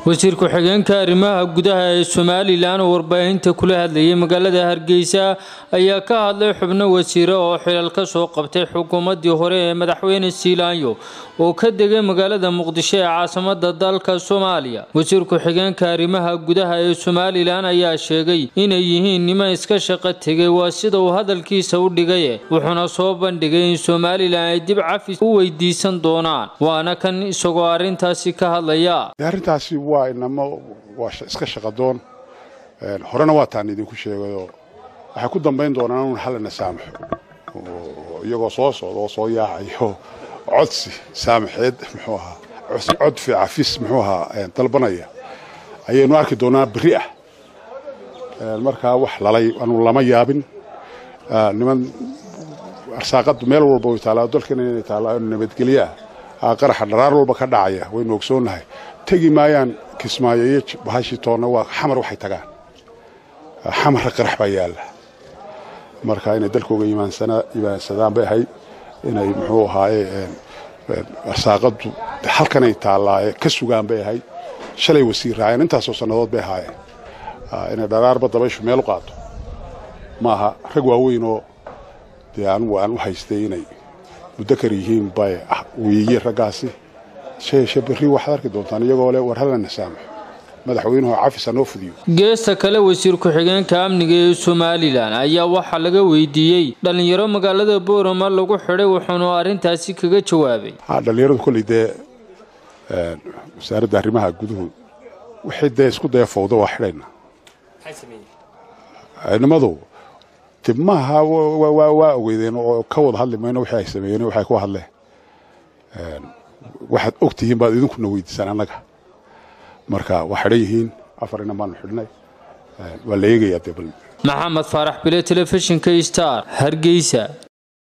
wasiir ku-xigeenka arrimaha gudaha ee somalilan oo warbaahinta kula hadlayay magaalada hargeysa ayaa ka hadlay xubno wasiire oo xilal ka soo qabtay xukuumadii hore ee madaxweyne siilaanyo oo ka degay magaalada muqdisho ee caasimada dalka soomaaliya wasiir ku-xigeenka arrimaha gudaha ee somalilan ayaa sheegay inay yihiin niman iska shaqo tegay waa sida uu hadalkiisa u dhigaye wuxuuna soo bandhigay in somalilan ay dib cafis u weydiisan doonaan waana kan isagoo arrintaasi ka hadlaya arrintaasi waa inamo waa iska shaqadoon horena waa taan idinku sheegayoo waxay ku dambayn doonaan un hallana saamaxo iyagoo soo socda oo soo yaacayo codsi saamaxeed muxuu ahaa codfi cafis muxuu ahaa dalbanaya ayaynu arki doonaa berri ah markaa wax lalay anu lama yaabin niman arsaaqadu meel walba way taallaa dalkana inay taallaa nabadgelyo ah qaraxa dharaar walba ka dhacaya waynu ogsoonnahay tegi maayaan kismaayo iyo bahashii toonna waa xamar waxay tagaan xamarra qarax baa yaalla marka inay dalkooga imaansadaan bay ahayd inay muxuu ahaaye arsaaqadu halkanay taallaa ka sugaan bay ahayd shalay wasiir raaceen intaasoo sannadood bay ahaayeen inay dharaarba dabayshu meel u qaato maaha rag waaweynoo dee anugu aan u haystay inay mudakar yihiin bay weeye raggaasi sheeshe berri waxaad arki doontaan iyagoo le war hallana saamaxo madaxweynuhu cafis hanoo fudiyo geesta kale wasiir ku-xigeenka amniga ee somalilan ayaa waxaa laga weydiiyey dhallinyaro magaalada boorama lagu xidhay wuxuunu arrintaasi kaga jawaabay dhallinyaradu kolley dee wasaaradda arrimaha guduhu wixii dee isku daya fawda waa xidhayna nimadu de maaha waa ogeydeen oo ka wada hadli mayno wixii ay sameeyeen waxay ku hadleen waxaad og tihiin baad idinkuna weydiisaan annaga marka waa xidhan yihiin afar inan baanu xidhnay waa la eegayaa dee bal maxamed faarax bile telefishinka star hargeysa